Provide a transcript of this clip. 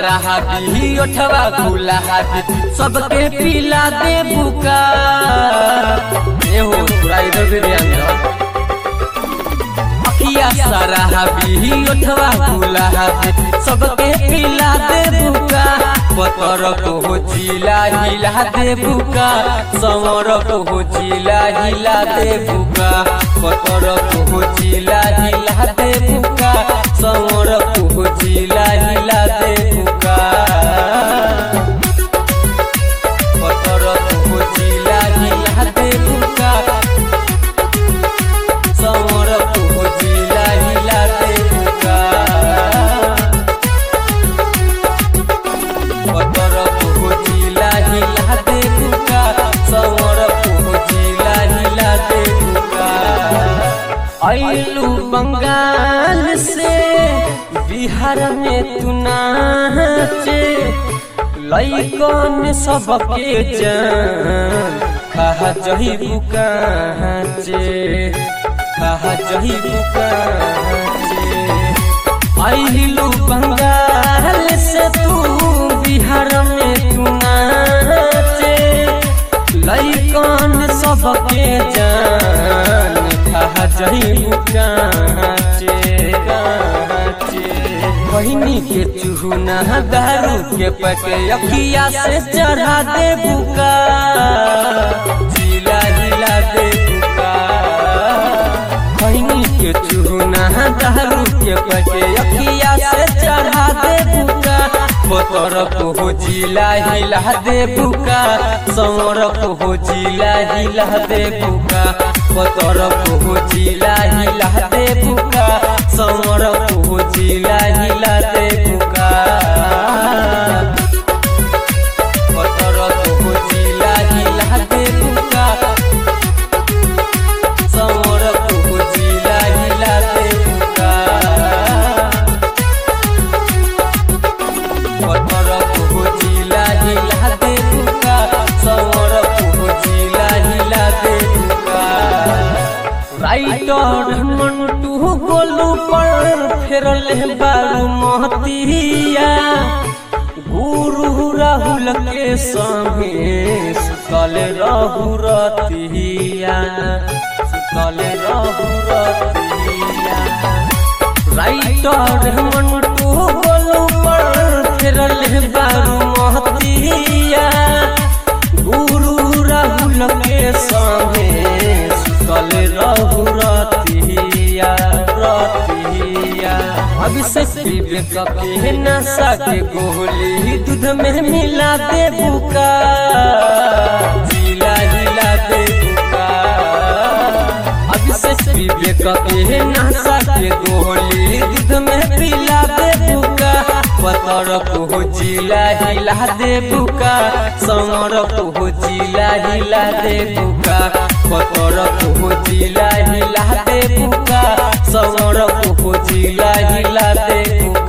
सारा हाथी ओठवा खुला हाथी सबके पिला दे बुका ए हो पूरा इधर से ध्यान दो अखिया सारा हाथी ओठवा खुला हाथी सबके पिला दे बुका पतर को हो जिला हिला दे बुका समर को हो जिला हिला दे बुका पतर को हो जिला हिला दे बुका समर को हो जिला हिला दे बुका पतर को हो जिला हिला दे बुका समर को हो जिला हिला दे बुका पतर पहुँचिला हिला दे बुका समर पहुँचिला हिला दे बुका अइलू बंगाल से बिहार में तू नाचे लइकन सबके जान खा जही बुकाचे खा जही बुकाचे अइलू बंगाल से तू बिहार में तू नाचे लइकन सबके जान खा जही काचे काचे बहिनी के चूना दारू के पके अखिया से चढ़ा दे बुका जिला हिला दे बुका खैनी के चूना दारू के पके अखिया से चढ़ा दे बुका पतर को हो जिला हिला दे बुका समर को हो जिला हिला दे बुका पतर को हो जिला हिला दे बुका समर को हो जिला हिला दे बुका पतर को हो जिला हिला दे बुका समर को हो जिला हिला दे बुका पतर को जिला हिला दे बुका समर को जिला हिला दे बुका राइटर मंटू गोलू पर फेरल बारू महतिया गुरु राहुल के संगे सुतल रहु रतिया सुतल रहु रतिया राइटर मंटू गोलू पर फेरल बारू महतिया गुरु राहुल के संगे सुतल रहु रतिया रतिया अभिषेक विवेक के नशा के गोली दूध में मिला दे बुका जिला हिला दे बुका अभिषेक विवेक के नशा के गोली दूध में पिला दे बुका पतर को जिला हिला दे बुका समर को जिला हिला दे बुका पतर को जिला हिला दे बुका समर को जिला हिला दे बुका